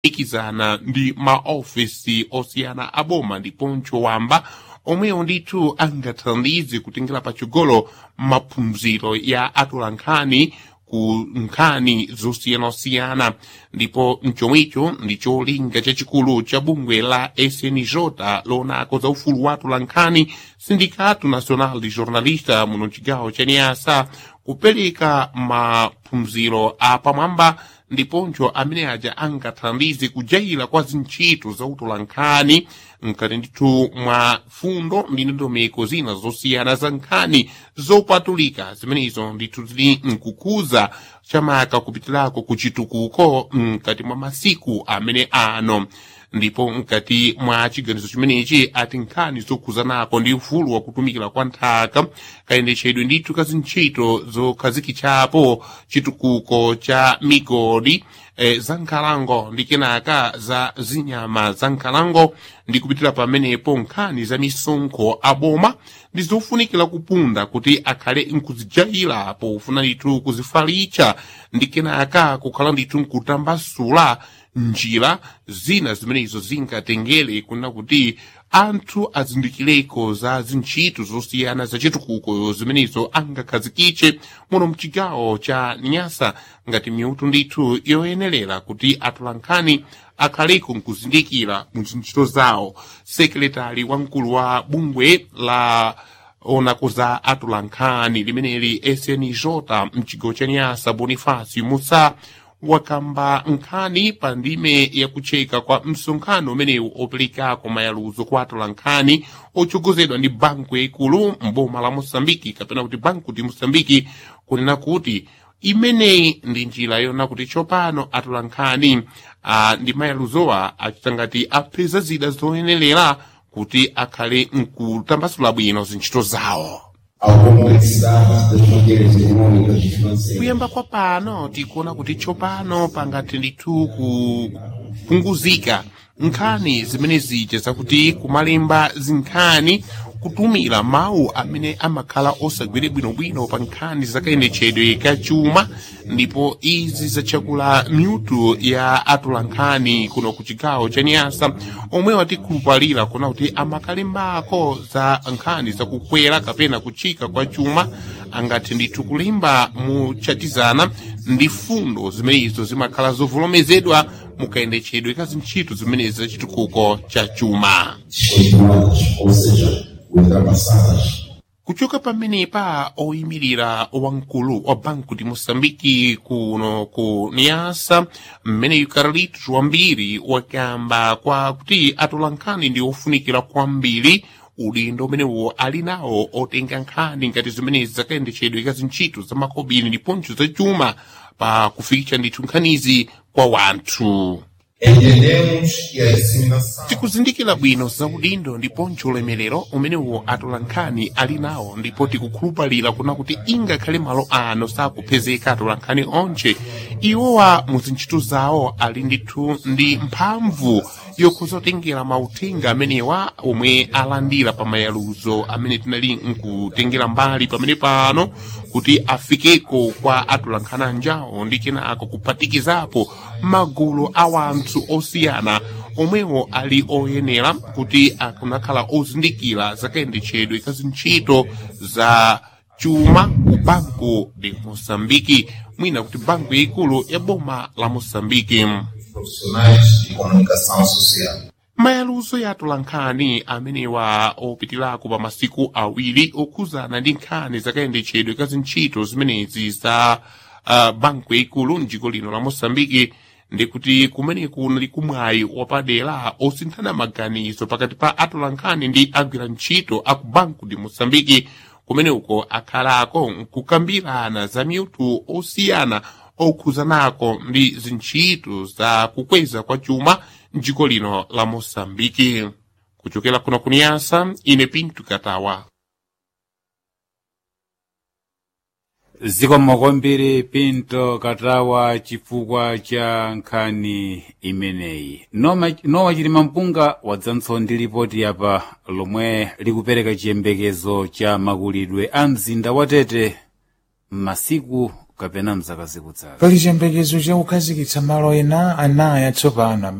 ikizana ndi maofisi osiyana aboma ndiponso wamba omwewo ndithu angathandize kutengera patsogolo maphunziro ya atolankhani ku nkhani zosiyanasiyana ndipo mchomwicho ndi cholinga chachikulu cha bungwe la snj lonako za ufulu wa atolankhani sindikato nacional de jornalista muno mchigawo cha niasa kupereka maphunziro apamwamba ndiponso amene aja angathandize kujayira kwa zintchito za utolankhani mkati ndithu mwa fundo ndi ndondomeko zina zosiyana za nkhani zopatulika zimenezo ndithu zili mkukuza chamaka kupitirako kuchitukuko mkati mwa masiku amene ano ndipo mkati mwa chiganizo chimenechi ati nkhani zokhuzanako ndi ufulu wakutumikira kwa nthaka kayendetsedwe ndithu ka zintchito zokhazikitsapo chitukuko cha migodi e, za nkhalango ndi kenaka za zinyama za nkhalango ndi kupitira pamenepo nkhani za misonkho aboma ndi zofunikira kupunda kuti akhale nkuzijayira pofuna ndithu kuzifalitsa ndi kenaka kukhala ndithu nkutambasula njira zina zimenezo zingatengere kunena kuti anthu azindikireko za zintchito zosiyana zachitukuko zimenezo angakhazikitse muno mchigawo cha nyasa ngati miutu ndithu yoyenerera kuti atolankhani akhaleko nkuzindikira mu zintchito zawo sekretari wamkulu wa bungwe la onako za atolankhani limeneli snj mchigawo cha nyasa bonifacio musa wakamba nkhani pa ndime yakucheka kwa msonkhano umenewu operekako mayaluzo kwa atolankhani ochogozedwa ndi banku yaikulu mboma la mosambiki kapena kuti banku di mosambiki kunena kuti imeneyi ndi njira yona kuti tsopano atolankhani ah, ndi mayaluzowa achita ngati apeza zida zoyenerera kuti akhale nkutambasula bwino zintchito zawo ao complexidade das fronteiras econômicas e financeiras. kuyamba kwa pano tikuona kuti tsopano pangathe ndithu kupunguzika nkhani zimene zija zakuti kumalemba zinkhani kutumira mawu amene amakhala osagwire bwinobwino pa nkhani zakayendetsedwe ka chuma ndipo izi zachakula miutu ya atolankhani kuno ku chigawo cha nyasa omwe watikhulupalira kuna kuti amakalembako za nkhani zakukwera kapena kuchika kwa chuma angathe ndithu kulemba muchatizana ndi fundo zimenezo zimakhala zovolomezedwa mukayendetsedwe ka zintchito zimenezi zachitukuko cha chuma continuadas, ou seja, ultrapassadas. kuchoka pamenepa oyimirira wamkulu wa banku di moçambike kuno ku niasa mmene carlitos wambiri wakamba kwa kuti atolankhani ndi ofunikira kwambiri udindo umenewo ali nawo otenga nkhani ngati zimenezi zakayendetsedwe ka zintchito za makobiri ndiponso za chuma pa kufikitsa ndithu nkhanizi kwa wanthu Entendemos que a disseminação tikuzindikira bwino za udindo ndiponso ulemerero umenewo atolankhani ali nawo ndipo tikukhulupalira kuna kuti ingakhale malo ano sakupezeka atolankhani onse iwowa mu zintchito zawo ali ndithu ndi mphamvu yokhuzotengera mauthenga amenewa omwe alandira pa mayaluzo amene tinali nkutengera mbali pamene pano kuti afikeko kwa atolankhani anjawo ndi kenako kuphatikizapo magulu a wanthu osiyana omwewo ali oyenera kuti akunakhala ozindikira zakayendetsedwe ka zintchito za chuma ku banco de moçambique mwina kuti banco yaikulu ya boma la moçambique profissionais de comunicação social. mayaluzo ya atolankhani amenewa opitirako pa masiku awiri okhuzana ndi nkhani zakayendetsedwe ka zintchito zimenezi za uh, banco yaikulu mdziko lino la moçambique ndikuti kumeneku nali kumwayi wapadera osinthana maganizo pakati pa atolankhani ndi agwira ntchito aku banco de moçambique kumene uko akhalako nkukambirana za miutu osiyana okhuzanako ndi zintchito za kukweza kwa chuma mdziko lino la moçambike kuchokera kuno kuniyasa ine pinto katawa zikomo kwambiri pinto katawa chifukwa cha nkhani imeneyi Noma- nowa chilima mpunga wadzanso ndi lipoti yapa lomwe likupereka chiyembekezo cha makulidwe a mzinda wa tete m'masiku kapena mzaka zikudzazo pali chiyembekezo cha kukhazikitsa malo ena anayi atsopano